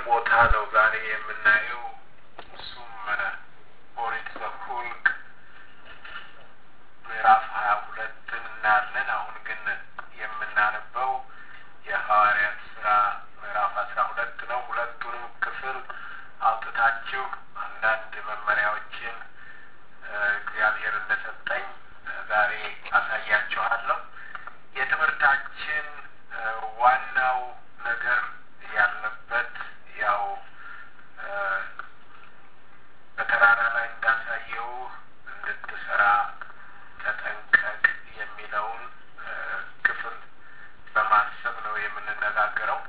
ቦታ ነው ዛሬ የምናየው። እሱም ኦሪት ዘኍልቍ ምዕራፍ ሀያ ሁለትን እናያለን። አሁን ግን የምናነበው የሐዋርያት ስራ ምዕራፍ አስራ ሁለት ነው። ሁለቱንም ክፍል አውጥታችሁ አንዳንድ መመሪያዎችን እግዚአብሔር እንደሰጠኝ ዛሬ አሳያችኋለሁ። የትምህርታችን ዋናው ነገር ያለበት ያው በተራራ ላይ እንዳሳየው እንድትሰራ ተጠንቀቅ የሚለውን ክፍል በማሰብ ነው የምንነጋገረው።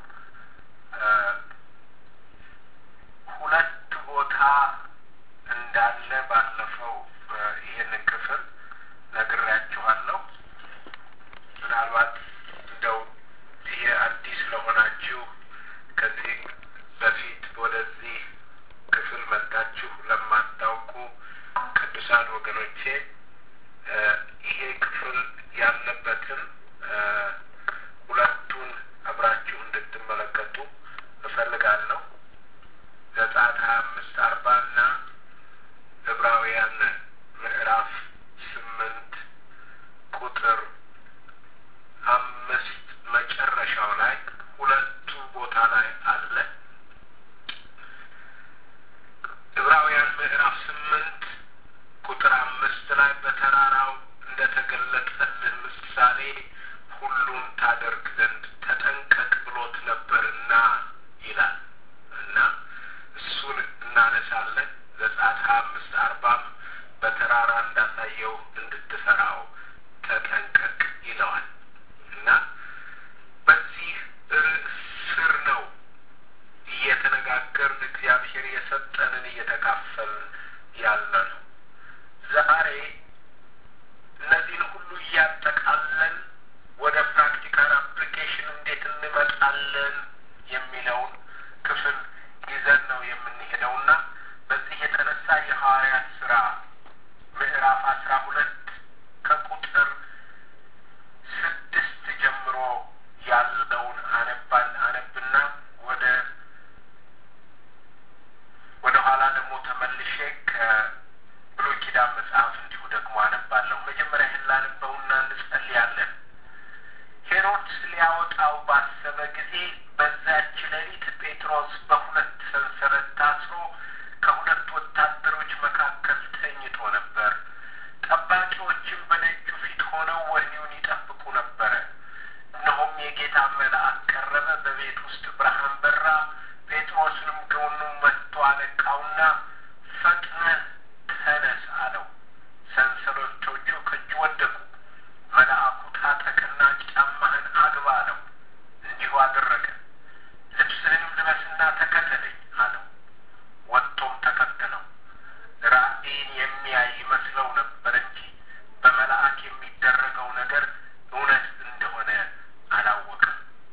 ሁለት ቦታ እንዳለ ባለፈው ይህንን ክፍል ነግሬያችኋለሁ። ምናልባት እንደው ይሄ አዲስ ለሆናችሁ ከዚህ በፊት ወደዚህ ክፍል መጥታችሁ ለማታውቁ ቅዱሳን ወገኖቼ ይሄ ክፍል ያለበትን ሁለቱን አብራችሁ እንድትመለከቱ እፈልጋለሁ። ዘጸአት ሀያ አምስት አርባ እና ዕብራውያን ምዕራፍ ስምንት ቁጥር አምስት መጨረሻው ላይ ሁለቱ ቦታ ላይ አለ። ዕብራውያን ምዕራፍ ስምንት ቁጥር አምስት ላይ በተራራው እንደተገለጠልህ ምሳሌ ሁሉን ታደርግ ዘንድ ተጠንቀቅ ብሎት ነበርና ይላል እና እሱን እናነሳለን። ዘጸአት ሀያ አምስት አርባም በተራራ እንዳሳየው እንድትሰራው ተጠንቀቅ ይለዋል እና በዚህ ርዕስ ስር ነው እየተነጋገርን እግዚአብሔር የሰጠንን እየተካፈልን ያለ ነው። ዛሬ እነዚህን ሁሉ እያጠቃለን ወደ ፕራክቲካል አፕሊኬሽን እንዴት እንመጣለን የሚለውን ክፍል ይዘን ነው የምንሄደው እና በዚህ የተነሳ የሐዋርያት ስራ ምዕራፍ አስራ ሁለት ከቁጥር ስድስት ጀምሮ ያለውን አነባል አነብና ወደ ወደ ኋላ ደግሞ ተመልሼ ከብሉይ ኪዳን መጽሐፍ እንዲሁ ደግሞ አነባለሁ። መጀመሪያ ይህን ላንበውና እንጸልያለን። ሄሮድስ ሊያወጣው ባሰበ ጊዜ በዛች ሌሊት ጴጥሮስ በሁለት ሰንሰለት ታስሮ ከሁለት ወታደሮች መካከል ተኝቶ ነበር። ጠባቂዎችም በደጁ ፊት ሆነው ወህኒውን ይጠብቁ ነበረ። እነሆም የጌታ መልአክ ቀረበ፣ በቤት ውስጥ ብርሃን በራ። ጴጥሮስንም ጎኑን መትቶ አነቃውና ፈጥነህ ተነስ አለው። ሰንሰለቶቹ ከእጁ ወደቁ። መልአኩ ታጠቅና ጫማህን አግባ አለው። እንዲሁ አደረገ። ልብስህንም ልበስና ተከተለኝ አለው። ወጥቶም ተከተለው። ራእይን የሚያይ ይመስለው ነበር እንጂ በመልአክ የሚደረገው ነገር እውነት እንደሆነ አላወቅም።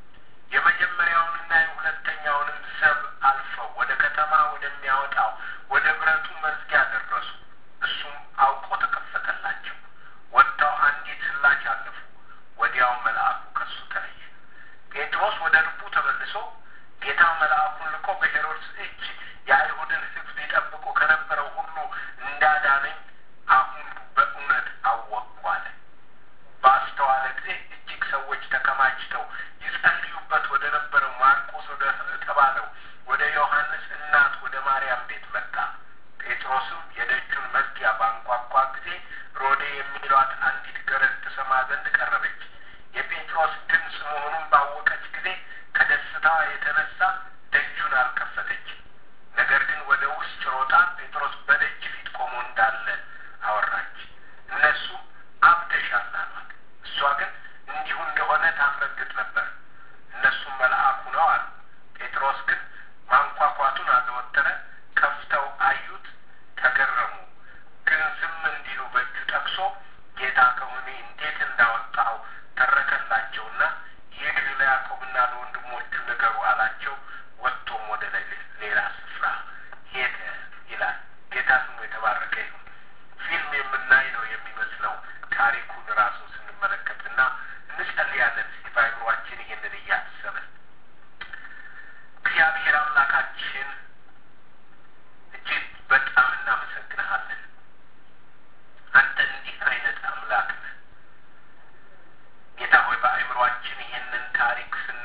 የመጀመሪያውንና የሁለተኛውንም ዘብ አልፈው ወደ ከተማ ወደሚያወጣው ወደ ብረቱ መዝጊያ ደረሱ። እሱም አውቆ ተከፈተላቸው። ወጥተው አንዲት ስላች አለፉ። ወዲያው መልአኩ ከሱ ተለየ። ጴጥሮስ ወደ ልቡ ተመልሶ ጌታ መልአኩን ልኮ በሄሮድስ እጅ የአይሁድን ሕዝብ ሊጠብቁ ከነበረው ሁሉ እንዳዳነኝ አሁን በእውነት አወቅኩ አለ። ባስተዋለ ጊዜ እጅግ ሰዎች ተከማችተው ይጸልዩበት ወደ ነበረው ማርቆስ ወደ ተባለው ወደ ዮሐንስ እናት ወደ ማርያም ቤት መጣ። ጴጥሮስም የደጁን መዝጊያ ባንኳኳ ጊዜ ሮዴ የሚሏት አንዲት ገረድ ትሰማ ዘንድ ቀረበች። የጴጥሮስ ድምፅ መሆኑን ባወቀች ጊዜ ከደስታዋ የተነሳ ደጁን አልከፈተችም። ነገር ግን ወደ ውስጥ ሮጣ ጴጥሮስ በደጅ ፊት ቆሞ እንዳለ አወራች። እነሱ አብደሻል አሏት። እሷ ግን እንዲሁ እንደሆነ ታስረግጥ ነበር። እነሱም መልአኩ ነው አሉ። ጴጥሮስ ግን ማንኳኳቱን አዘወተረ። ከፍተው አዩት፣ ተገረሙ። ግን ዝም እንዲሉ በእጁ ጠቅሶ ጌታ ከሆነ እንዴት እንዳወጣው ተረከላቸውና ይህ ለያዕቆብና ለወንድሞቹ ንገሩ አላቸው። ወጥቶም ወደ ሌላ ስፍራ ሄደ ይላል። ጌታ ስሙ የተባረከ ይሁን። ፊልም የምናይ ነው የሚመስለው ታሪኩን ራሱን ስንመለከትና እንጸልያለን። እስቲ በአይምሯችን ይህንን እያሰብን እግዚአብሔር አምላካችን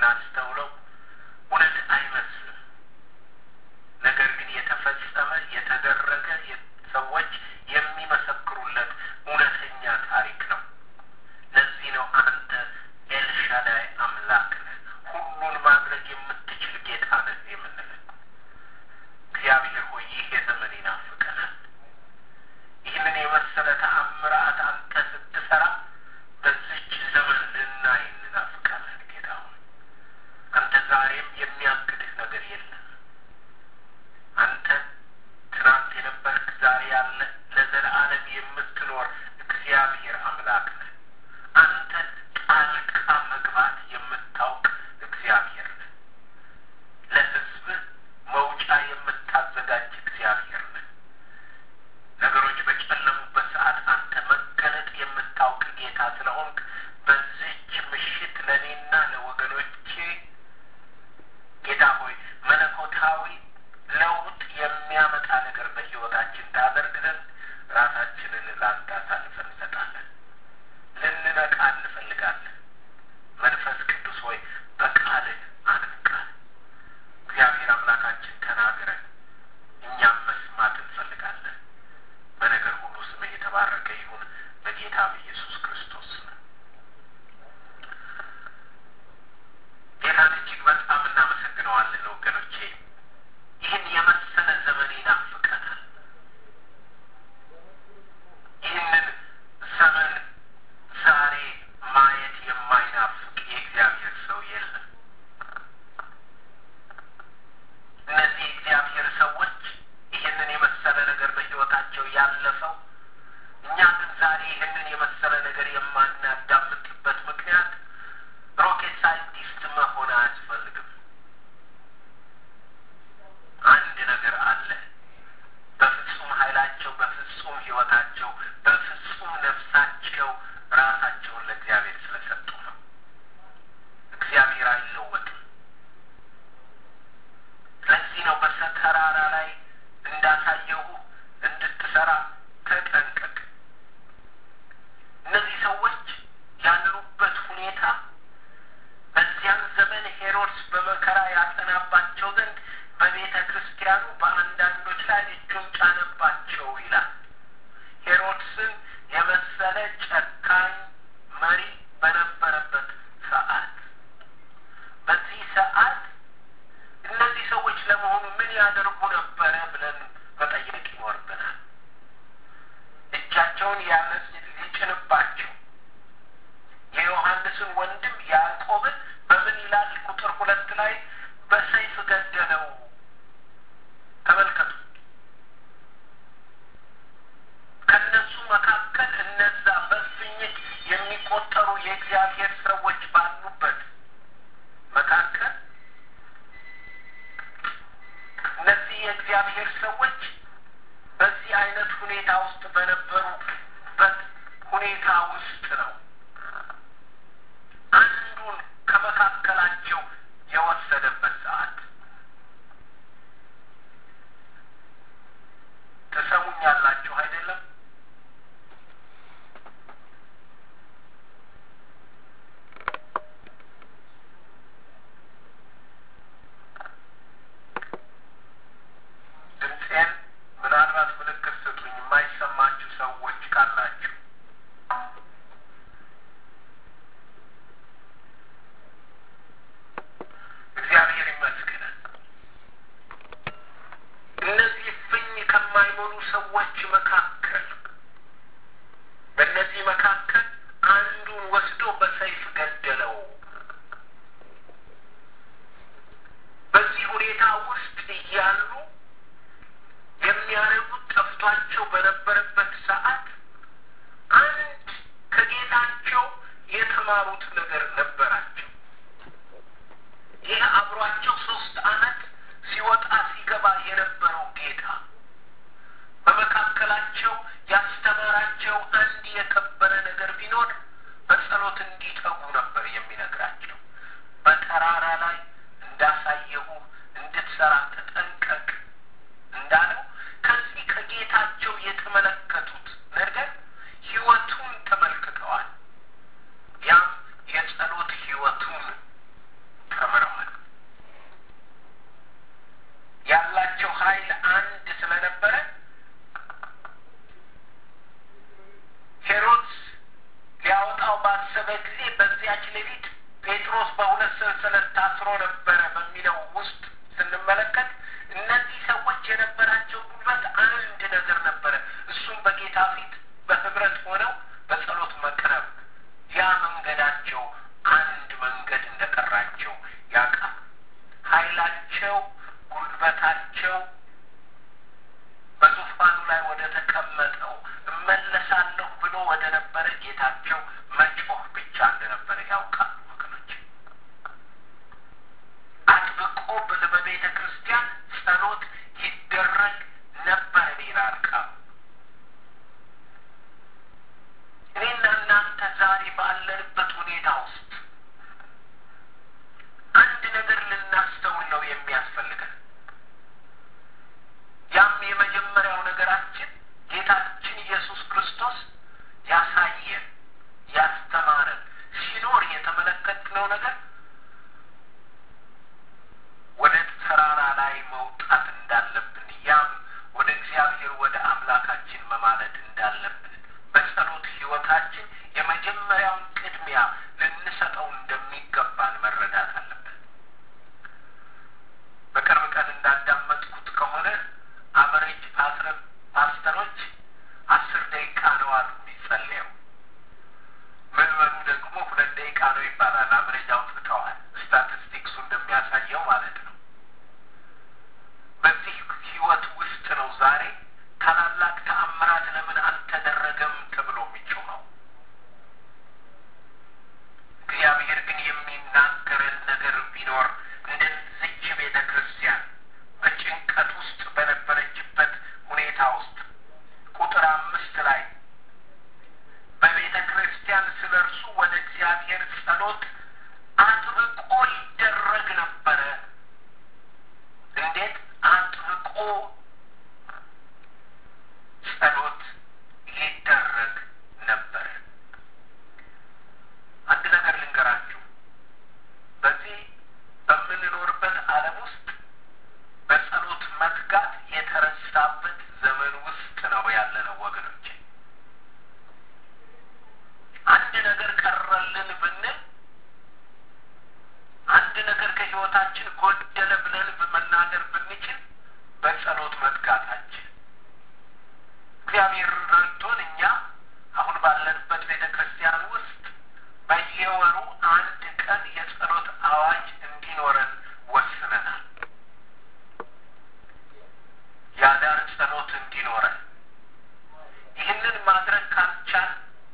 ስናስተውለው እውነት አይመስልም። ነገር ግን የተፈጸመ የተደረገ ሰዎች የሚመሰክሩለት እውነተኛ ታሪክ ነው። ለዚህ ነው አንተ ኤልሻዳይ አምላክ ነህ፣ ሁሉን ማድረግ የምትችል ጌታ ነህ የምንለው። እግዚአብሔር ሆይ ይህ የዘመን ይናፍቀናል። ይህንን የመሰለ ተአምራት አንተ ስትሰራ በዚች ዘመን ልናይ እንናፍቃለን። ጌታ ሆይ አንተ ዛሬም የሚያግድህ ነገር የለም። አንተ ትናንት የነበርክ ዛሬ ያለ ለዘለዓለም የምትኖር እግዚአብሔር አምላክ ነህ። አንተ ጣልቃ መግባት የምታውቅ እግዚአብሔር ነህ። ለሕዝብህ መውጫ የምታዘጋጅ እግዚአብሔር ነህ። ነገሮች በጨለሙበት ሰዓት አንተ መገለጥ የምታውቅ ጌታ ስለሆንክ በዚች ምሽት ለእኔና ለወገኖቼ ጌታ ሆይ መለኮታዊ ለውጥ የሚያመጣ ነገር በሕይወታችን ታደርግ ዘንድ ራሳችንን ለአንተ አሳልፈን እንሰጣለን። ልንነቃ እንፈልጋለን። መንፈስ ቅዱስ ሆይ በቃልህ አንቃል። እግዚአብሔር አምላካችን ተናግረን እኛም መስማት እንፈልጋለን። በነገር ሁሉ ስምህ የተባረከ ይሁን በጌታ በኢየሱስ ክርስቶስ ስም። ጌታን እጅግ በጣም እናመሰግነዋለን ወገኖቼ። ይህን የመሰለ ዘመን ይናፍቀናል። ይህንን ዘመን ዛሬ ማየት የማይናፍቅ የእግዚአብሔር ሰው የለም። እነዚህ የእግዚአብሔር ሰዎች ይህንን የመሰለ ነገር በሕይወታቸው ያለፈው እኛ ግን ዛሬ ይህንን የመሰለ ነገር የማናዳምጥበት ምክንያት ሮኬት ሳይንቲስት መሆን አያስፈልግም። አንድ ነገር አለ። በፍጹም ኃይላቸው፣ በፍጹም ሕይወታቸው፣ በፍጹም ነፍሳቸው ራሳቸውን ለእግዚአብሔር ስለሰጡ ነው። እግዚአብሔር አይለወጥም። ለዚህ ነው በተራራ ላይ እንዳሳየሁ እንድትሰራ ተጠንቀቅ። እነዚህ ሰዎች ያሉበት ሁኔታ በዚያን ዘመን ሄሮድስ በመከራ ያጸናባቸው ዘንድ በቤተ ክርስቲያኑ በአንዳንዶች ላይ እጁን ጫነባቸው ይላል። ሄሮድስን የመሰለ ጨካኝ መሪ በነበረበት ሰዓት በዚህ ሰዓት እነዚህ ሰዎች ለመሆኑ ምን ያደርጉ ነበረ ብለን መጠየቅ ይኖርብናል። እጃቸውን ያነስ ሊጭንባቸው የዮሐንስን ወንድም ያዕቆብን በምን ይላል? ቁጥር ሁለት ላይ በሰይፍ ገደለው። ተመልከቱ። ከነሱ መካከል እነዛ በእልፍኝት የሚቆጠሩ የእግዚአብሔር ሰዎች ባሉበት መካከል እነዚህ የእግዚአብሔር ሰዎች በዚህ አይነት ሁኔታ ውስጥ በነበሩበት ሁኔታ ውስጥ ነው አንዱን ከመካከላቸው የወሰደበት ሰዓት። ትሰሙኛላችሁ አይደለም? ድምፄን ምናልባት ምልክት ስጡኝ፣ የማይሰማችሁ ሰዎች ካላችሁ። እግዚአብሔር ይመስገን። ታስሮ ነበረ በሚለው ውስጥ ስንመለከት እነዚህ ሰዎች የነበራቸው ጉልበት አንድ ነገር ነበረ። እሱም በጌታ ፊት በህብረት ሆነው በጸሎት መቅረብ። ያ መንገዳቸው አንድ መንገድ እንደቀራቸው ያውቃል። ኃይላቸው፣ ጉልበታቸው በዙፋኑ ላይ ወደ ተቀመጠው እመለሳለሁ ብሎ ወደ ነበረ ጌታቸው መጮህ ብቻ እንደነበረ ያውቃሉ ወገኖች። አጥብቆ በቤተ ክርስቲያን ጸሎት ይደረግ ነበር ይላል ቃሉ። እኔና እናንተ ዛሬ ባለንበት ሁኔታ ውስጥ አንድ ነገር ልናስተውል ነው የሚያስፈልገን። ያም የመጀመሪያው ነገራችን ጌታችን ኢየሱስ ክርስቶስ ያሳየን ያስተማረን ሲኖር የተመለከትነው ነገር ወደ ተራራ ላይ መውጣት እንዳለብን ያም ወደ እግዚአብሔር ወደ አምላካችን መማለድ እንዳለብን በጸሎት ሕይወታችን የመጀመሪያውን ቅድሚያ ልንሰጠው እንደሚገባን መረዳት አለብን። በቅርብ ቀን እንዳዳመጥኩት ከሆነ አቨሬጅ ፓስተሮች አስር ደቂቃ ነው አሉ የሚጸለየው። ምዕመኑ ደግሞ ሁለት ደቂቃ ነው ይባላል። አቨሬጅ አውጥተዋል። ስታቲስቲክሱ እንደሚያሳየው ማለት ነው። በዚህ ህይወት ውስጥ ነው ዛሬ ታላላቅ ተአምራት ለምን አልተደረገም ተብሎ የሚጮኸው። እግዚአብሔር ግን የሚናገረን ነገር ቢኖር እንደዚች ቤተ ክርስቲያን በጭንቀት ውስጥ በነበረችበት ሁኔታ ውስጥ ቁጥር አምስት ላይ በቤተ ክርስቲያን ስለ እርሱ ወደ እግዚአብሔር ጸሎት አጥብቆ ይደረግ ነበረ። እንዴት አጥብቆ ጸሎት ይደረግ ነበረ? አንድ ነገር ልንገራችሁ። በዚህ በምንኖርበት ዓለም ውስጥ በጸሎት መትጋት የተረሳበት ዘመን ውስጥ ነው ያለነው ወገኖች። አንድ ነገር ቀረልን ብንል አንድ ነገር ከህይወታችን ጎደለ ብለን በመናገር ብንችል በጸሎት መትጋታችን እግዚአብሔር ረድቶን እኛ አሁን ባለንበት ቤተ ክርስቲያን ውስጥ በየወሩ አንድ ቀን የጸሎት አዋጅ እንዲኖረን ወስነናል። የአዳር ጸሎት እንዲኖረን ይህንን ማድረግ ካልቻል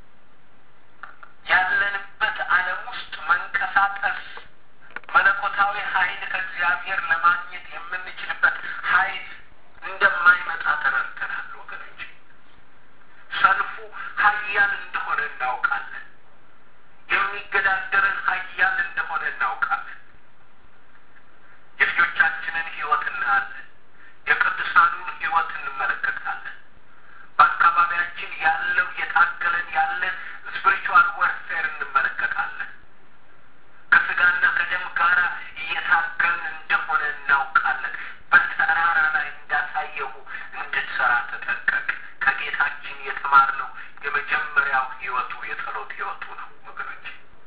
ያለንበት ዓለም ውስጥ መንቀሳቀስ መለኮታዊ ኃይል ከእግዚአብሔር ለማግኘት የምንችልበት ኃይል እንደማይመጣ ተረድተናል ወገኖች። ሰልፉ ኃያል እንደሆነ እናውቃለን። የሚገዳደረን ኃያል እንደሆነ እናውቃለን። የልጆቻችንን ሕይወት እናያለን። የቅዱሳኑን ሕይወት እንመለከታለን። በአካባቢያችን ያለው የታገለን ያለን ስፒሪቹዋል ወርፌር እንመለከታለን። ከስጋና ከደም ጋር እየታገልን እንደሆነ እናውቃለን። በተራራ ላይ እንዳሳየሁ እንድትሰራ ተጠንቀቅ። ከጌታችን የተማርነው የመጀመሪያው ህይወቱ የጸሎት ህይወቱ ነው ወገኖች።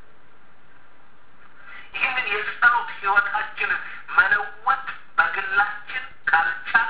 ይህንን የጸሎት ህይወታችንን መለወጥ በግላችን ካልቻል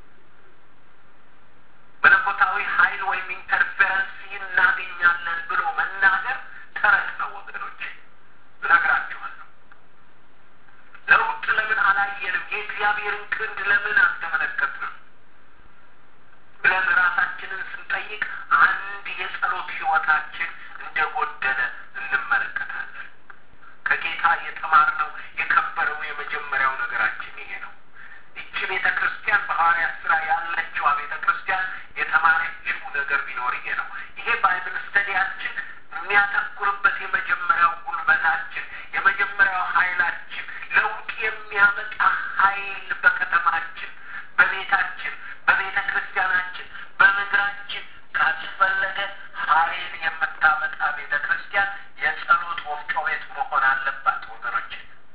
መለኮታዊ ኃይል ወይም ኢንተርፌረንስ እናገኛለን ብሎ መናገር ተረት ነው ወገኖች። እነግራችኋለሁ። ለውጥ ለምን አላየንም? የእግዚአብሔርን ክንድ ለምን አልተመለከትንም? ብለን ራሳችንን ስንጠይቅ አንድ የጸሎት ህይወታችን እንደጎደለ እንመለከታለን። ከጌታ የተማርነው የከበረው የመጀመሪያው ነገራችን ይሄ ነው። ይቺ ቤተ ክርስቲያን በሐዋርያት ስራ ያለችዋ ቤተ ክርስቲያን የተማረችው ነገር ቢኖር ይሄ ነው። ይሄ ባይብል ስተዲያችን የሚያተኩርበት የመጀመሪያው ጉልበታችን፣ የመጀመሪያው ኃይላችን ለውጥ የሚያመጣ ኃይል በከተማችን፣ በቤታችን፣ በቤተ ክርስቲያናችን፣ በምድራችን ካስፈለገ ኃይል የምታመጣ ቤተ ክርስቲያን የጸሎት ወፍጮ ቤት መሆን አለባት ወገኖች።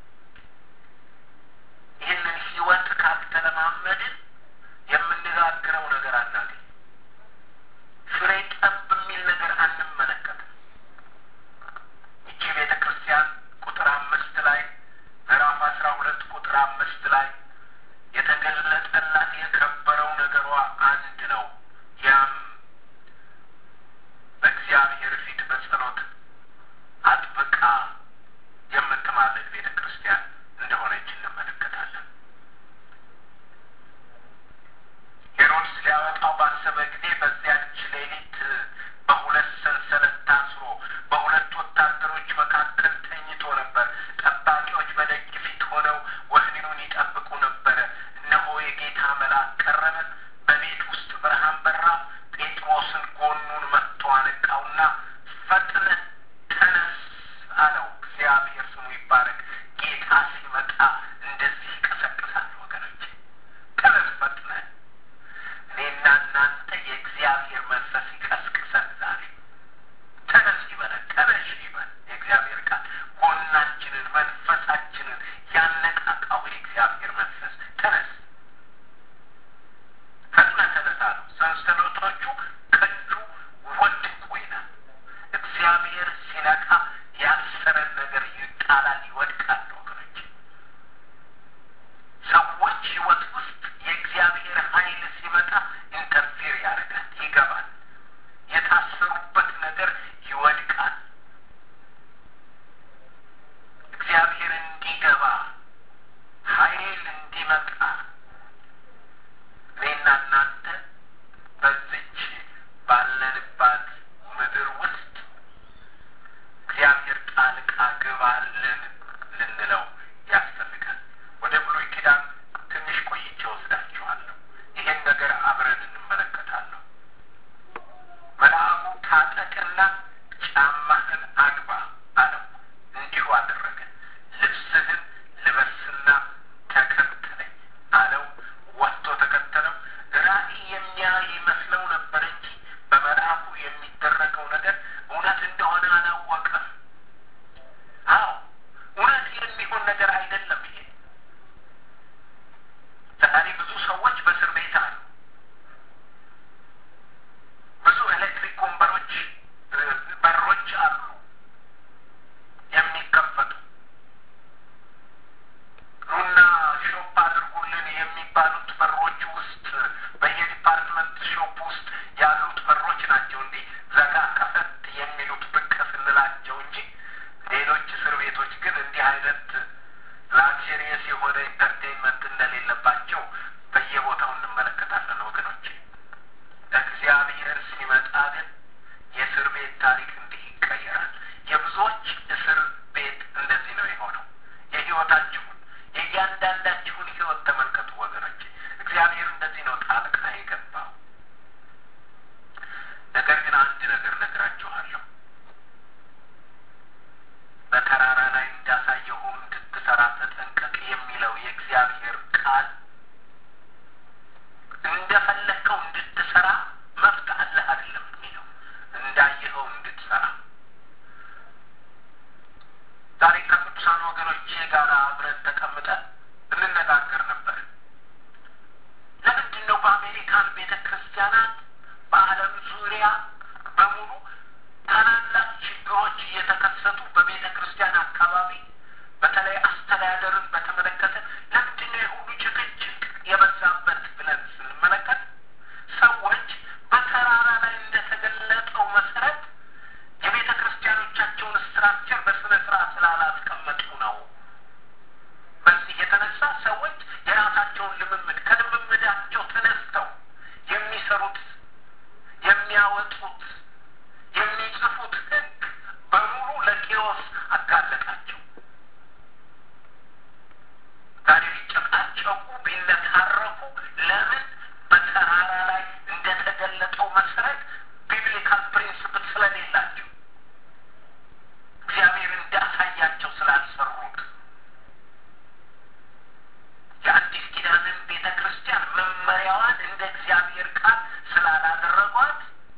ይህንን ህይወት ካልተለማመድን የምንጋግረው ነገር አናገኝ። ፍሬ ጠብ የሚል ነገር አንመለከትም። ይቺ ቤተ ክርስቲያን ቁጥር አምስት ላይ ምዕራፍ ያነቃቃው የእግዚአብሔር መንፈስ ተነስ፣ ፈጥነህ ተነሳ ነው። ሰንሰለቶቹ ከእጁ ወደቁ ይላል። እግዚአብሔር ሲነካ ያሰረን ነገር ይጣላል፣ ይወድቃል። ወገኖች ሰዎች ህይወት ውስጥ የእግዚአብሔር ኃይል ሲመጣ ኢንተርፌር ያደርጋል፣ ይገባል። የታሰሩበት ነገር ይወድቃል። እግዚአብሔር እንዲገባ ኃይል እንዲመጣ እኔና እናንተ በዚች ባለንባት ምድር ውስጥ እግዚአብሔር ጣልቃ ግባልን ልንለው ያስፈልጋል። ወደ ብሉይ ኪዳን ትንሽ ቆይቼ ወስዳችኋለሁ። ይሄን ነገር አብረን እንመለከታለሁ። መልአኩ ታጠቅና ጫማህን አግባ አለው። እንዲሁ አደረገ። ልብስህን ልበስና ተከተለኝ አለው። ወጥቶ ተከተለው። ራእይ የሚያይ ይመስለው ነበር እንጂ በመልአኩ የሚደረገው ነገር እውነት እንደሆነ አላወቀም። አዎ እውነት የሚሆን ነገር አይደለም። ይሄ ዛሬ ብዙ ሰዎች በእስር ቤት አሉ። ብዙ ኤሌክትሪክ ወንበሮች በሮች አሉ የሚከፈቱ ኑና ሾፕ አድርጉልን የሚባሉት በሮች ውስጥ በየዲፓርትመንት ሾፕ ውስጥ ያሉት በሮች ናቸው እንዲህ ዘጋ ከፈት የሚሉት ብቅ ስንላቸው እንጂ ሌሎች እስር ቤቶች ግን እንዲህ አይነት ላክዠሪየስ የሆነ ኢንተርቴንመንት እንደሌለባቸው በየቦታው እንመለከታለን ወገኖች። እግዚአብሔር ሲመጣ ግን የእስር ቤት ታሪክ እንዲህ ይቀየራል። የብዙዎች እስር ቤት እንደዚህ ነው የሆነው። የህይወታችሁን የእያንዳንዳችሁን ህይወት ተመልከቱ ወገኖች። እግዚአብሔር እንደዚህ ነው ጣልቃ የገባው። ነገር ግን አንድ ነገር ነግራችኋለሁ። በተራራ ላይ እንዳሳየሁ እንድትሰራ ተጠንቀቅ የሚለው የእግዚአብሔር ቃል እንደፈለግከው እንድትሰራ መብት አለህ አይደለም የሚለው እንዳየኸው እንድትሰራ ዛሬ ከቅዱሳን ወገኖቼ ጋር አብረን ተቀምጠን እንነጋገር ነበር። ለምንድን ነው በአሜሪካን ቤተ ክርስቲያናት በዓለም ዙሪያ በሙሉ ታላላቅ ችግሮች እየተከሰቱ በቤተ ክርስቲያን አካባቢ በተለይ አስተዳደርን በተመለከተ ለምንድን ነው የሁሉ ጭቅጭቅ የበዛበት ብለን ስንመለከት ሰዎች በተራራ ላይ እንደተገለጠው መሰረት የቤተ ክርስቲያኖቻቸውን ስትራክቸር በስነ ስርዓት ስላላስቀመጡ ነው። በዚህ የተነሳ ሰዎች የራሳቸውን ልምምድ ከልምምዳቸው ተነስተው የሚሰሩት የሚያወጡት የሚጽፉት ሕግ በሙሉ ለኬዎስ አጋለጣቸው። ዛሬ ሊጨቃጨቁ ቢነታረኩ ለምን በተራራ ላይ እንደተገለጠው መሰረት ቢብሊካል ፕሪንስፕል ስለሌላቸው እግዚአብሔር እንዳሳያቸው ስላልሰሩት የአዲስ ኪዳንን ቤተ ክርስቲያን መመሪያዋን እንደ እግዚአብሔር ቃል ስላላደረጓት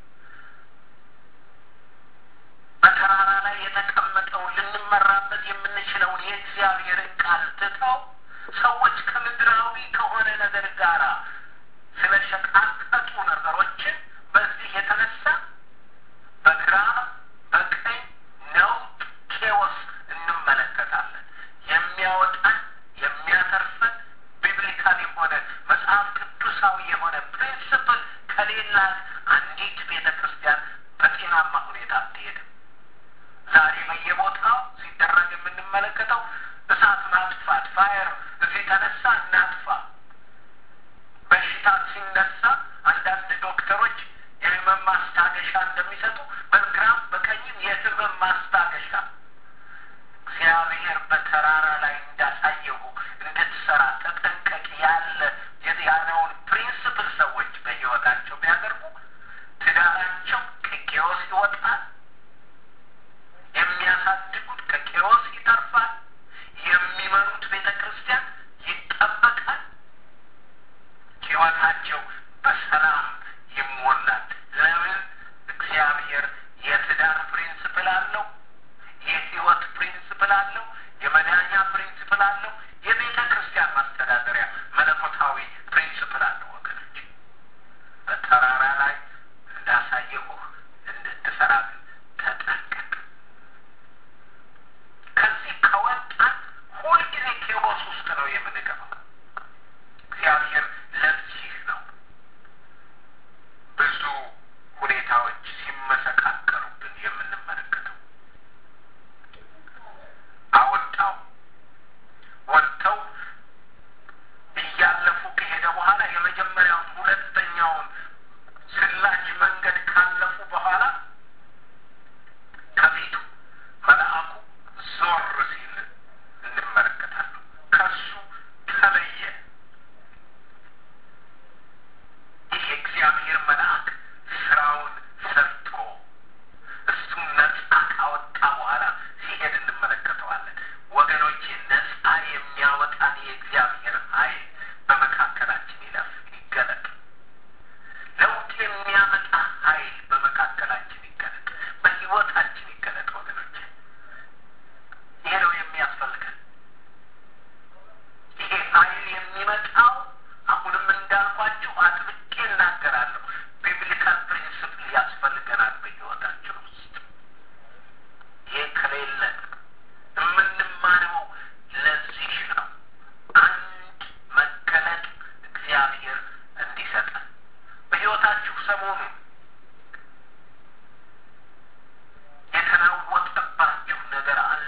በተራራ ላይ የተቀመጠውን ልንመራበት የምንችለውን የእግዚአብሔርን ቃል ትተው ሰዎች ከምድራዊ ከሆነ ነገር ጋር ስለሸቃቀጡ ነገሮችን በዚህ የተነሳ በግራ በቀኝ ነውጥ ኬዎስ እንመለከታለን። የሚያወጣን የሚያተርፈን ቢብሊካል የሆነ መጽሐፍ ቅዱሳዊ የሆነ ፕሪንስፕል ከሌላት አንዲት ቤተ ክርስቲያን በጤናማ ሁኔታ አትሄድም። ዛሬ በየቦታው ሲደረግ የምንመለከተው እሳት ማጥፋት ፋየር እዚህ ተነሳ እናጥፋ። በሽታ ሲነሳ አንዳንድ ዶክተሮች የህመም ማስታገሻ እንደሚሰጡ በግራም በቀኝም የህመም ማስታገሻ እግዚአብሔር በተራራ ላይ እንዳሳየሁ እንድትሰራ ተጠንቀቅ ያለ ያለውን ፕሪንስፕል ሰዎች በህይወታቸው ቢያደርጉ ትዳራቸው ከቄዎስ ይወጣል። የሚያሳድጉት ከቄዎስ ይተርፋል። የሚመሩት ቤተ ክርስቲያን ይጠ ውስጥ ነው የምንገባው። እግዚአብሔር ለዚህ ነው ብዙ ሁኔታዎች ሲመሰቃቀሉብን የምንመለከተው። አወጣው ወጥተው እያለፉ ከሄደ በኋላ የመጀመሪያውን ሁለተኛውን ስላች መንገድ ካለፉ በኋላ ከፊቱ መልአኩ ዞር ሲል እንመለከታለን። ከሱ ተለየ። ይህ እግዚአብሔር መልአክ ስራውን ሰርቶ እሱን ነጻ ካወጣ በኋላ ሲሄድ እንመለከተዋለን። ወገኖቼ ነጻ የሚያወጣን የእግዚአብሔር ኃይል በመካከላችን ይለፍ ይገለጥ። ለውጥ የሚያመጣ ኃይል በመካከላችን ይገለጥ፣ በሕይወታችን ይገለጥ። ወገኖቼ ይሄ ነው የሚያስፈልገን። ይሄ ኃይል የሚመጣው አሁንም እንዳልኳችሁ አጥብቄ እናገራለሁ፣ ቢብሊካል ፕሪንስፕል ያስፈልገናል በሕይወታችን ውስጥ። ይሄ ከሌለ የምንማረው ለዚህ ነው። አንድ መገለጥ እግዚአብሔር እንዲሰጠን በሕይወታችሁ ሰሞኑን የተናወጠባችሁ ነገር አለ።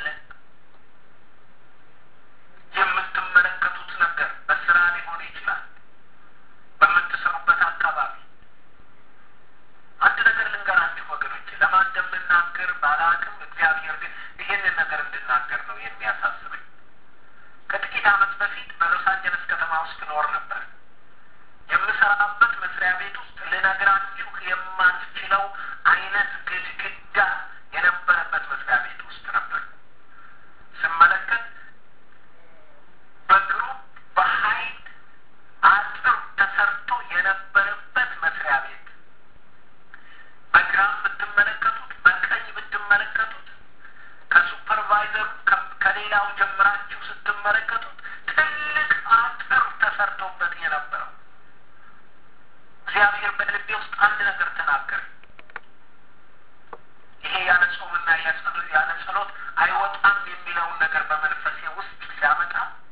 የምትመለከቱት ነገር በስራ ሊሆን ይችላል፣ በምትሰሩበት አካባቢ። አንድ ነገር ልንገራችሁ ወገኖች፣ ለማን እንደምናገር ባላቅም፣ እግዚአብሔር ግን ይህንን ነገር እንድናገር ነው የሚያሳስበኝ። ከጥቂት ዓመት በፊት በሎስ አንጀለስ ከተማ ውስጥ ኖር ነበር። የምሰራበት መስሪያ ቤት ውስጥ ልነግራችሁ የማልችለው አይነት ግድግዳ የነበረበት መስሪያ ቤት ውስጥ ነበር። ስመለከት በግሩፕ በኃይል አጥር ተሰርቶ የነበረበት መስሪያ ቤት በግራም ብትመለከቱት፣ በቀኝ ብትመለከቱት፣ ከሱፐርቫይዘሩ ከሌላው ጀምራችሁ ስትመለከቱት ትልቅ አጥር ተሰርቶበት የነበረው እግዚአብሔር በልቤ ውስጥ አንድ ነገር ተናገረ። ይሄ ያለ ጾምና ያለ ጸሎት አይወጣም የሚለውን ነገር በመንፈሴ ውስጥ ሲያመጣ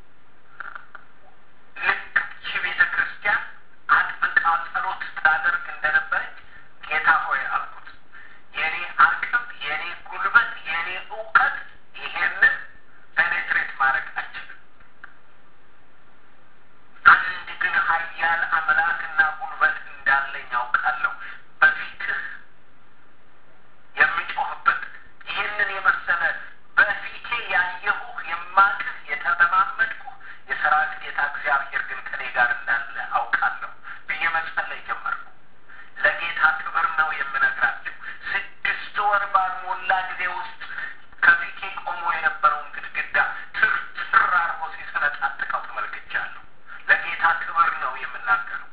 ልክ ይቺ ቤተ ክርስቲያን አጥብቃ ጸሎት ታደርግ እንደነበረች ጌታ ሆይ አልኩት። የኔ አቅም፣ የኔ ጉልበት፣ የኔ እውቀት ይሄንን ፔኔትሬት ማድረግ አይችልም። አንድ ግን ኃያል አምላክና ጉልበት እንዳለኝ ያውቃለሁ። በፊትህ የሚጮህበት ይህንን የመሰለ በፊቴ ያየሁህ የማቅህ የተለማመድኩህ የሰራዊት ጌታ እግዚአብሔር ግን ከኔ ጋር እንዳለ አውቃለሁ ብዬ መጸለይ ጀመርኩ። ለጌታ ክብር ነው የምነግራችሁ። ስድስት ወር ባልሞላ ጊዜ ውስጥ ከፊቴ ቆሞ የነበረውን ግድግዳ ትርትር አርጎ ሲሰነጣጥቀው ተመልክቻለሁ። ለጌታ ክብር ነው የምናገረው።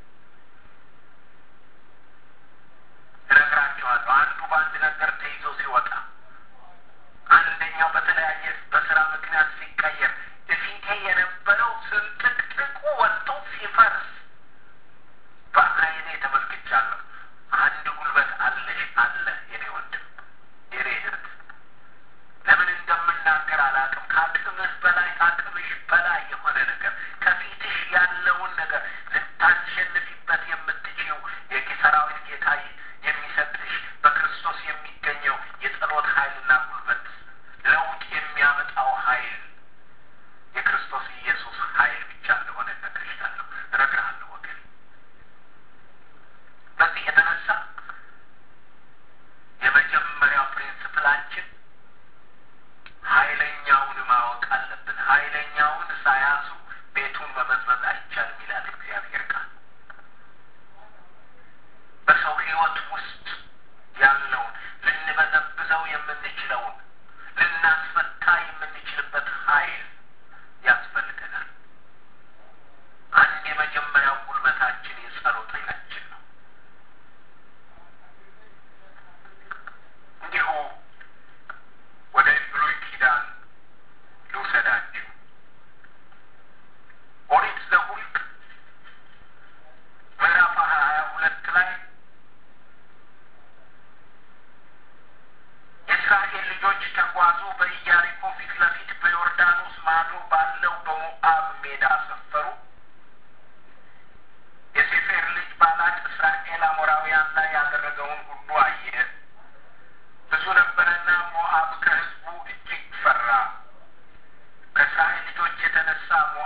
እነግራችኋለሁ። አንዱ በአንድ ነገር ተይዞ ሲወጣ፣ አንደኛው በተለያየ በስራ ምክንያት ሲቀየር፣ እፊቴ የነበረው ስንጥቅጥቁ ወጥቶ ሲፈርስ በዓይኔ ተመልክቻለሁ። አንድ ጉልበት አለሽ አለ የኔ ወንድም የኔ እህት ለምን እንደምናገር አላውቅም። ከአቅምህ በላይ ከአቅምሽ በላይ የሆነ ነገር ከፊትሽ ያለውን ነገር ልታሸንፊበት የምትችይው የሰራዊት ጌታ የሚሰጥሽ በክርስቶስ የሚገኘው የጸሎት ኃይልና ጉልበት ለውጥ የሚያመጣው ኃይል የክርስቶስ ኢየሱስ ኃይል ብቻ እንደሆነ እነግርሻለሁ፣ እነግርሃለሁ ወገን። በዚህ የተነሳ የመጀመሪያው ፕሪንስፕላችን ኃይለኛውን ማወቅ አለብን። ኃይለኛውን ሳያዙ ቤቱን መበዝበዝ አይቻልም ይላል እግዚአብሔር ቃል። በሰው ሕይወት ውስጥ ያለውን ልንበዘብዘው የምንችለውን ልናስፈታ የምንችልበት ኃይል ያስፈልገናል።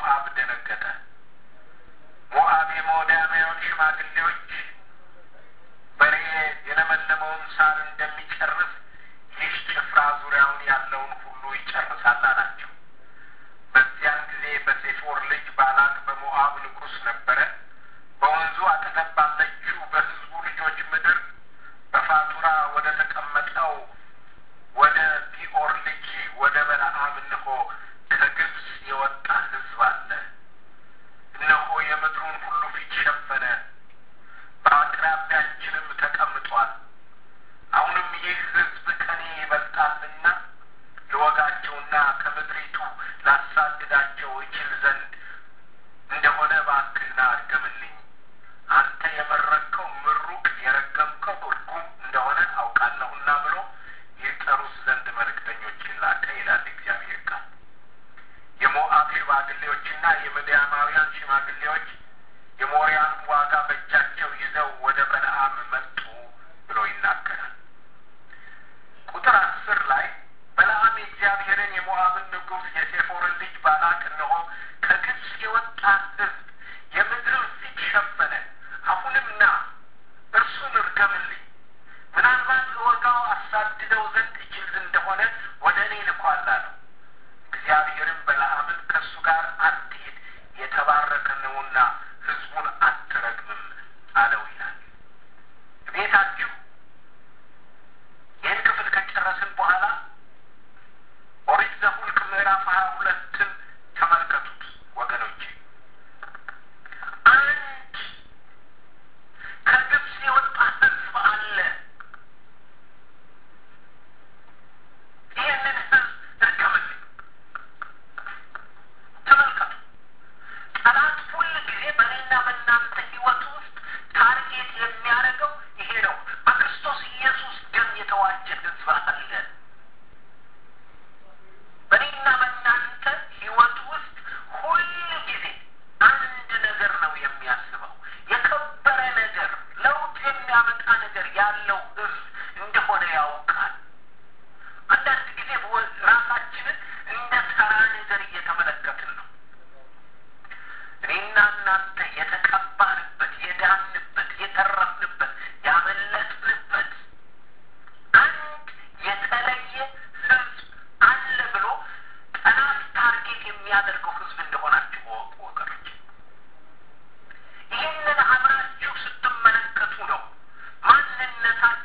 ሞዓብ ደነገጠ። ሞዓብ የሞዳማውያን ሽማግሌዎች በሬ የለመለመውን ሳር እንደሚጨርስ ይህ ጭፍራ ዙሪያውን ያለውን ሁሉ ይጨርሳል አላቸው። በዚያን ጊዜ በሴፎር ልጅ ባላቅ በሞዓብ ንጉሥ ነበረ። በወንዙ አጠገብ ባለችው በሕዝቡ ልጆች ምድር በፋቱራ ወደ ተቀመጠው ወደ ቢኦር ልጅ ወደ በለዓም እነሆ ከግብፅ የወጣ ሕዝብ አለ። እነሆ የምድሩን ሁሉ ፊት ሸፈነ፣ በአቅራቢያችንም ተቀምጧል። አሁንም ይህ ሕዝብ ከኔ ይበልጣልና ልወጋቸውና ከምድሪቱ ላሳድዳቸው እችል ዘንድ እንደሆነ እባክህና እርገምልኝ። አንተ የመረቅከው ምሩቅ የረገምከው እርጉም እንደሆነ አውቃለሁና ብሎ ይጠሩት ዘንድ መልእክተኞችን ላከ ይላል እግዚአብሔር ቃል። የሞዓብ ሽማግሌዎችና የምድያማውያን ሽማግሌዎች የሞሪያንም ዋጋ በእጃቸው ይዘው ወደ በለዓም መጡ ብሎ ይናገራል። ቁጥር አስር ላይ በለዓም የእግዚአብሔርን የሞዓብን ንጉሥ የሴፎርን ልጅ ባላቅ እነሆ ከግብፅ የወጣ ሕዝብ የምድርን ፊት ሸፈነ፣ አሁንም ና እርሱን እርገምልኝ፣ ምናልባት እወጋው አሳድደው ዘንድ እችል እንደሆነ ወደ እኔ ልኳል አለው። እግዚአብሔርም በለዓምን ከእሱ ጋር አትሂድ፣ የተባረከ ነውና ሕዝቡን አትረግምም አለው ይላል። ቤታችሁ ይህን ክፍል ከጨረስን በኋላ ኦሪት ዘኍልቍ ምዕራፍ ሀያ ሁለትን ተመልከቱት ወገኖቼ። አንድ ከግብፅ የወጣ ሕዝብ አለ። ይህንን ሕዝብ እርገምልኝ። ተመልከቱ። ጠላት ሁል ጊዜ በእኔና በእናንተ ሕይወት ውስጥ ታርጌት የሚያደርገው ይሄ ነው። በክርስቶስ ኢየሱስ ደም የተዋጀ ሕዝብ አለ። በእኔና በእናንተ ሕይወት ውስጥ ሁል ጊዜ አንድ ነገር ነው የሚያስበው፣ የከበረ ነገር፣ ለውጥ የሚያመጣ ነገር ያለው ሕዝብ እንደሆነ ያውቃል። አንዳንድ ጊዜ ራሳችንን እንደ ተራ ነገር እየተመለከትን ነው። እኔና እናንተ የተቀባንበት፣ የዳንበት፣ የተረፍንበት፣ ያመለጥንበት አንድ የተለየ ሕዝብ አለ ብሎ ጠላት ታርጌት የሚያደርገው ሕዝብ እንደሆናችሁ ወቁ ወገኖች። ይህንን አብራችሁ ስትመለከቱ ነው ማንነታችሁ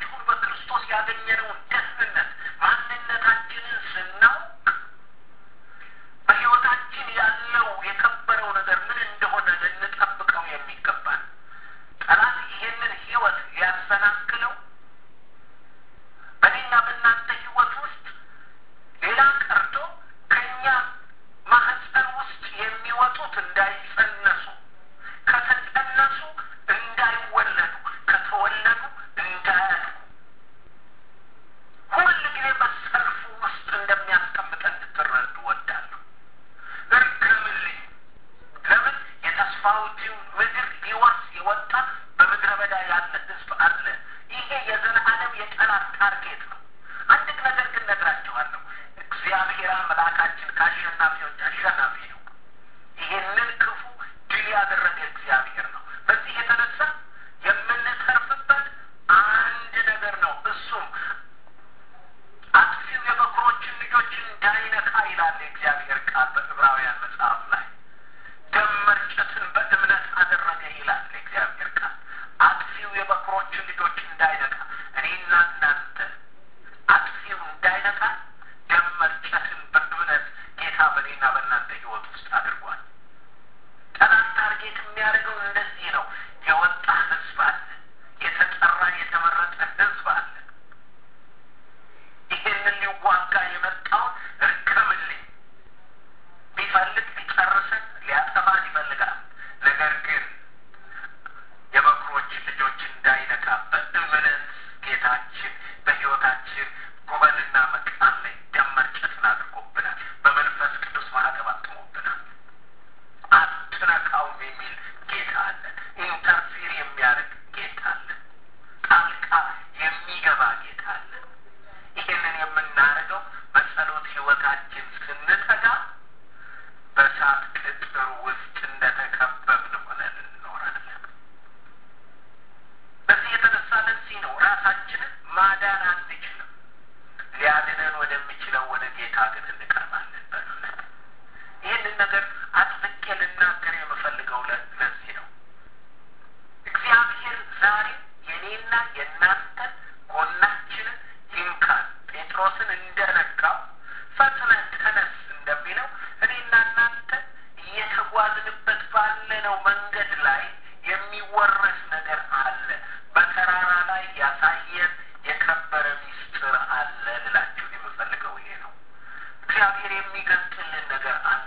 ባየነው መንገድ ላይ የሚወረስ ነገር አለ። በተራራ ላይ ያሳየን የከበረ ሚስጥር አለ ልላችሁ የምፈልገው ይሄ ነው። እግዚአብሔር የሚገልጥልን ነገር አለ።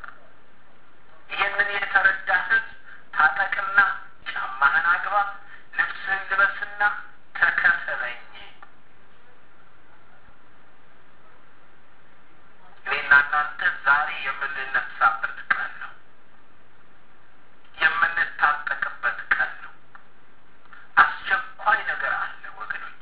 ይህንን የተረዳ ሕዝብ ታጠቅና ጫማህን አግባ፣ ልብስህን ልበስና ተከተለኝ። እኔና እናንተ ዛሬ የምንነሳበት ቀን ነው። የምንታጠቅበት ቀን ነው። አስቸኳይ ነገር አለ ወገኖች።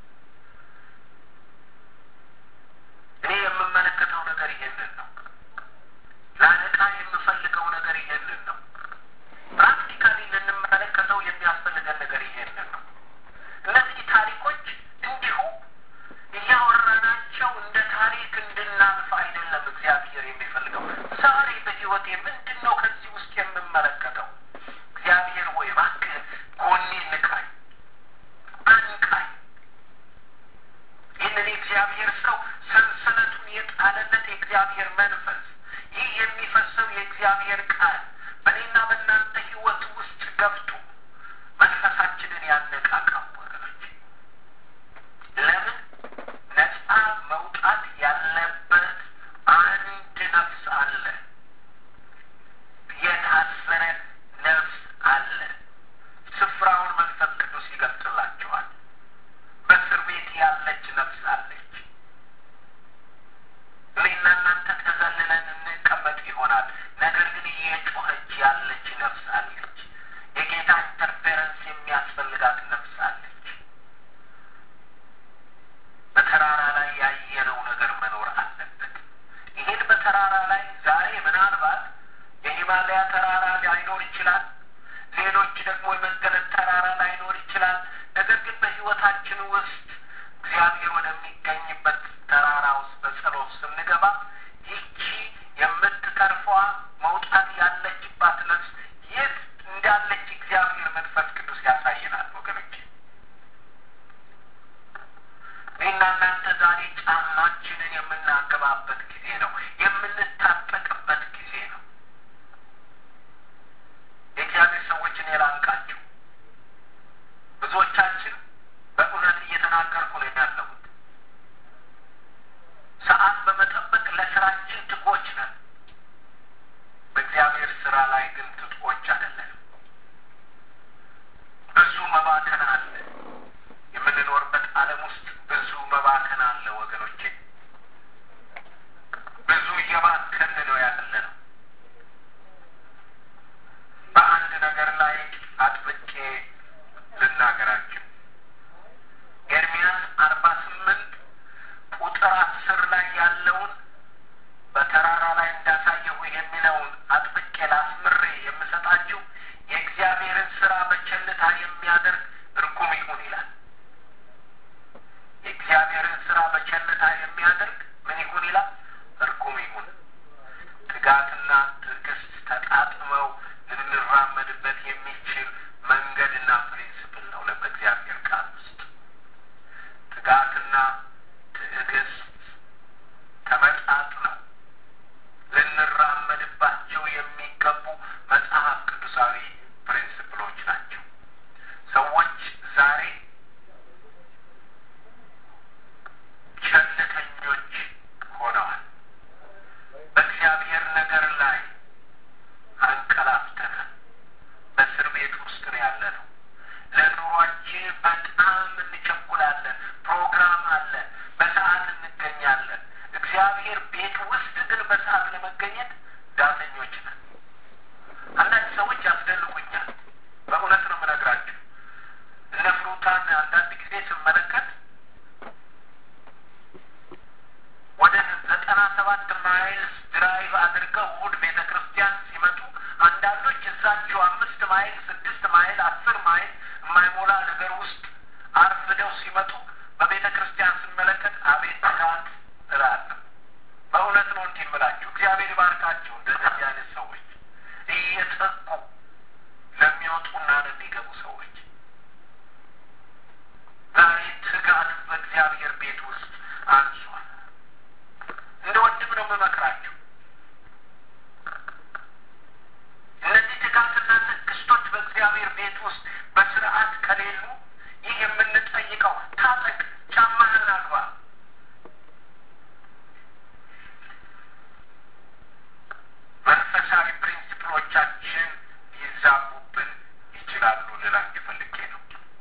እኔ የምመለከተው ነገር ይሄንን ነው። ላነቃ የምፈልገው ነገር ይሄንን ነው። ፕራክቲካሊ ልንመለከተው የሚያስፈልገን ነገር ይሄንን ነው። እነዚህ ታሪኮች እንዲሁ እያወራናቸው እንደ ታሪክ እንድናልፍ አይደለም እግዚአብሔር የሚፈልገው። ዛሬ በሕይወቴ ምንድን ነው ከዚህ ውስጥ የምመለከተው? እግዚአብሔር ሆይ እባክህ ጎኔ ንቃኝ፣ አንቃኝ። ይህንን የእግዚአብሔር ሰው ሰንሰለቱን የጣለለት የእግዚአብሔር መንፈስ ይህ የሚፈሰው የእግዚአብሔር ቃል በእኔና በእናንተ ሕይወት ውስጥ ገብቶ መንፈሳችንን ያነቃቃው ወገኖች። ለምን ነፃ መውጣት ያለበት አንድ ነፍስ አለ። የታሰረ ነፍስ አለ። ስፍራውን መንፈስ ቅዱስ ይገልጽላችኋል። በእስር ቤት ያለች ነፍስ አለች። እኔና እናንተ ተዘልለን እንቀመጥ ይሆናል። ነገር ግን እየጮኸች ያለች ነፍስ አለች። የጌታ ኢንተርፌረንስ የሚያስፈልጋት ነፍስ አለች። በተራራ ላይ ያየነው ነገር መኖር አለበት። ይሄን በተራራ ላይ ዛሬ ምናልባት የሂማለያ ተራራ ላይኖር ይችላል። ሌሎች ደግሞ የመገለጥ ተራራ ላይኖር ይችላል። ነገር ግን በሕይወታችን ውስጥ እግዚአብሔር ወደሚገኝበት ተራራ ውስጥ በጸሎት ስንገባ ይቺ የምትተርፈዋ መውጣት ያለችባት ነፍስ የት እንዳለች እግዚአብሔር መንፈስ ቅዱስ ያሳየናል ወገኖች። እኔና እናንተ ዛሬ ጫማችንን የምናገባበት ጊዜ ነው። የምንታጠቅበት ጊዜ ነው። የእግዚአብሔር ሰዎችን የላንቃችሁ ብዙዎቻችን በእውነት እየተናገርኩ ነው ያለሁት። ሰዓት በመጠበቅ ለስራችን ትቆች ነን። በእግዚአብሔር ስራ ላይ ግን ትጥቆች አይደለንም። ብዙ መባከን አለ። የምንኖርበት ዓለም ውስጥ ብዙ መባከን አለ ወገኖቼ። ብዙ እየባከን ነው ያለ ነው። በአንድ ነገር ላይ አጥብቄ ልናገራችሁ። ኤርሚያስ አርባ ስምንት ቁጥር አስር ላይ ያለውን በተራራ ላይ እንዳሳየሁ የሚለውን አጥብቄ ላስምሬ የምሰጣችሁ የእግዚአብሔርን ስራ በቸልታ የሚያደርግ እርጉም ይሁን ይላል። የእግዚአብሔርን ስራ በቸልታ የሚያደርግ ምን ይሁን ይላል? እርጉም ይሁን። ትጋትና ትዕግስት ተጣጥመው ልንራመድበት የሚችል መንገድና ፕሪንስፕል ነው በእግዚአብሔር ቃል ውስጥ ትጋትና ትዕግስት ተመጣጥነው ልንራመድባቸው የሚገቡ መጽሐፍ ቅዱሳዊ ፕሪንስፕሎች ናቸው። ሰዎች ዛሬ ቸልተኞች ሆነዋል። በእግዚአብሔር ነገር ላይ አንቀላፍተናል። በእስር ቤት ውስጥ ነው ያለ ነው። ለኑሯችን በጣም እንቸኩላለን። ፕሮግራም አለ፣ በሰዓት እንገኛለን። እግዚአብሔር ቤት ውስጥ ግን በሰዓት ለመገኘት ዳተኞች ነን። አንዳንድ ሰዎች ያስደንቁኛል። በእውነት ነው የምነግራችሁ። እነ ፍሩታን አንዳንድ ጊዜ ስመለከት ወደ ዘጠና ሰባት ማይልስ ድራይቭ አድርገው እሑድ ቤተ ክርስቲያን ሲመጡ አንዳንዶች እዛቸው አምስት ማይል ስድስት ማይል አስር ማይል የማይሞላ ነገር ውስጥ አርፍደው ሲመጡ በቤተ ክርስቲያን ስመለከት አቤት ትጋት እላለሁ። በእውነት ነው እንዲህ የምላችሁ። እግዚአብሔር ይባርካቸው እንደዚህ አይነት ሰዎች እየተጉ ለሚወጡና ለሚገቡ ሰዎች ዛሬ ትጋት በእግዚአብሔር ቤት ውስጥ አንሷል። እንደ ወንድም ነው የምመክራችሁ። እነዚህ ትጋትን ነገሮቻችን ሊዛቡብን ይችላሉ ልላችሁ ፈልጌ ነው።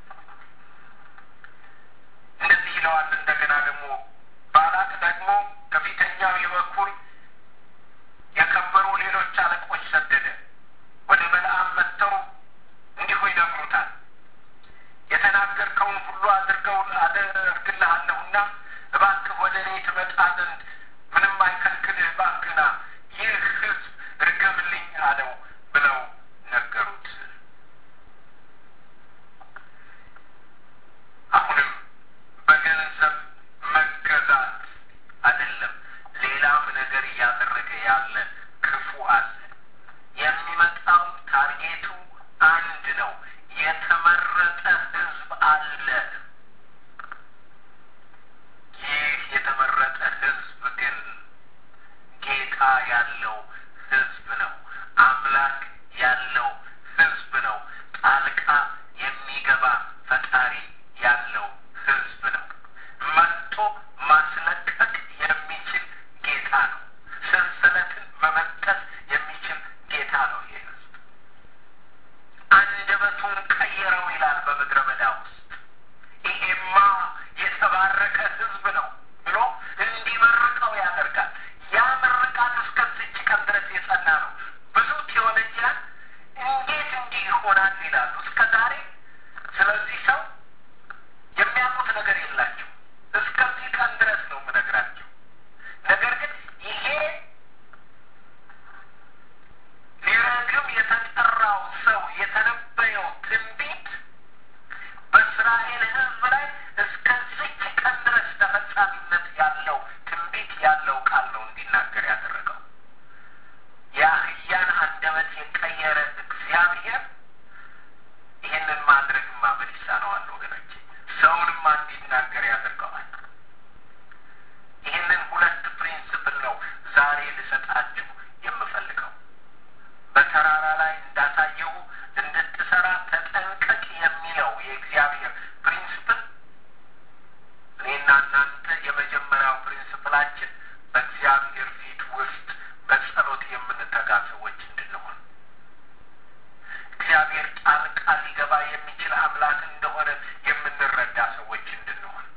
እንደዚህ ይለዋል። እንደገና ደግሞ ባላቅ ደግሞ ከፊተኛው የበኩር የከበሩ ሌሎች አለቆች ሰደደ። ወደ በለዓም መጥተው እንዲሁ ይነግሩታል። የተናገርከውን ሁሉ አድርገው አደርግልሃለሁና እባክህ ወደ እኔ ትመጣ ዘንድ ምንም አይከልክልህ፣ እባክህና ይህ ሕዝብ ርገምልኝ አለው ብለው ነገሩት። አሁንም በገንዘብ መገዛት አይደለም፣ ሌላም ነገር እያደረገ ያለ ክፉ አለ። የሚመጣው ታርጌቱ አንድ ነው። የተመረጠ ሕዝብ አለ። ይህ የተመረጠ ሕዝብ ግን ጌታ ያለው ሕዝብ ነው። አምላክ ያለው ሕዝብ ነው። ጣልቃ የሚገባ ፈጣሪ ያለው ሕዝብ ነው። መጥቶ ማስለቀቅ የሚችል ጌታ ነው። ሰንሰለትን መመከት የሚችል ጌታ ነው። ይህ ሕዝብ አንደበቱን ቀየረው ይላል በምድረ በዳ ውስጥ ይሄማ የተባረከ ሕዝብ ነው ብሎ እንዲመርቀው ያደርጋል። ያ ምርቃት እስከዚች ቀን ድረስ የጸና ነው። ብዙ ቴዎሎጂያን እንዴት እንዲህ ይሆናል ይላሉ እስከ ዛሬ። ስለዚህ ሰው የሚያውቁት ነገር የላቸው። እስከዚህ ቀን ድረስ ነው የምነግራቸው። ነገር ግን ይሄ ሊረግም የተጠራው ሰው የተነበየው ትንቢት በእስራኤል ሕዝብ ላይ እስከዚች ቀን ድረስ ተፈጻሚነት ያለው ትንቢት ያለው ቃል ነው እንዲናገር ያደረገው። የአህያን አንደበት የቀየረ እግዚአብሔር ይህንን ማድረግማ ምን ይሳነዋል ወገኖቼ? ሰውንማ እንዲናገር ያደርገዋል። ይህንን ሁለት ፕሪንስፕል ነው ዛሬ ልሰጣችሁ የምፈልገው። በተራራ ላይ እንዳሳየው እንድትሰራ ተጠንቀቅ የሚለው የእግዚአብሔር ፕሪንስፕል እኔና እናንተ የመጀመሪያው ፕሪንስፕላችን በእግዚአብሔር ፊት ውስጥ በጸሎት የምንተጋ ሰዎች እንድንሆን እግዚአብሔር ጣልቃ ሊገባ የሚችል አምላክ እንደሆነ የምንረዳ ሰዎች እንድንሆን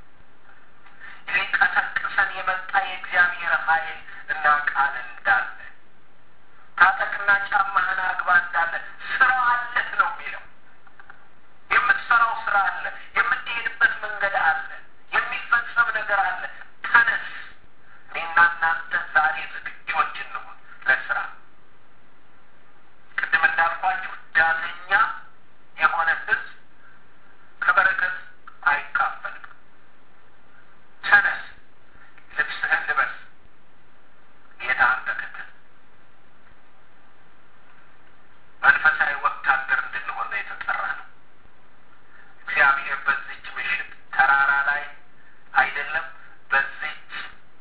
ሊቀሰቅሰን የመጣ የእግዚአብሔር ኃይል እና ቃል እንዳለ ታጠቅና ጫማህን አግባ እንዳለ ስራ አለህ ነው የሚለው። የምትሰራው ስራ አለ፣ የምትሄድበት መንገድ አለ፣ የሚፈጸም ነገር አለ። ተነስ። እኔና እናንተ ዛሬ ዝግጆች እንሁን ለስራ። ቅድም እንዳልኳችሁ ዳተኛ የሆነ ህዝብ ከበረከት አይካፈልም። ተነስ፣ ልብስህን ልበስ፣ ጌታህን ተከተል። መንፈሳዊ ወታደር እንድንሆን ነው የተጠራ ነው። እግዚአብሔር በዚች ምሽት ተራራ ላይ አይደለም፣ በዚች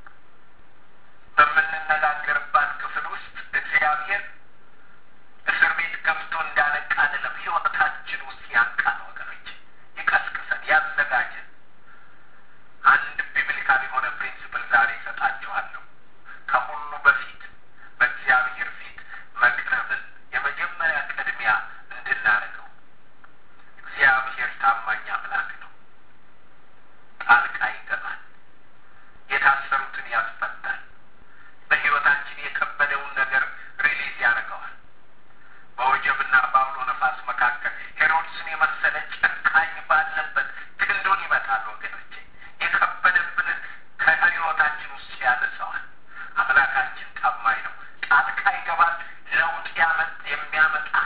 በምንነጋገርባት ክፍል ውስጥ እግዚአብሔር እስር ቤት ገብቶ እንዳነቃ አይደለም፣ ህይወታችን ውስጥ ያንቃን ወገኖች፣ ይቀስቅሰን፣ ያዘጋጀን። አንድ ቢብሊካል የሆነ ፕሪንሲፕል ዛሬ ይሰጣችኋለሁ። ከሁሉ በፊት በእግዚአብሔር ፊት መቅረብን የመጀመሪያ ቅድሚያ እንድናደርገው። እግዚአብሔር ታማኝ አምላክ ነው። ጣልቃ ይገባል። የታሰሩትን ያስፈታል። በህይወታችን የከበደውን ነገር ሪሊዝ ያደርገዋል። በወጀብና በአውሎ ነፋስ መካከል ሄሮድስን የመሰለ ጨካኝ ባለበት ክንዱን ይመታል። ወገኖቼ የከበደብንን ከህይወታችን ውስጥ ያነሰዋል። አምላካችን ታማኝ ነው። ጣልቃ ይገባል። ለውጥ ያመጥ የሚያመጣ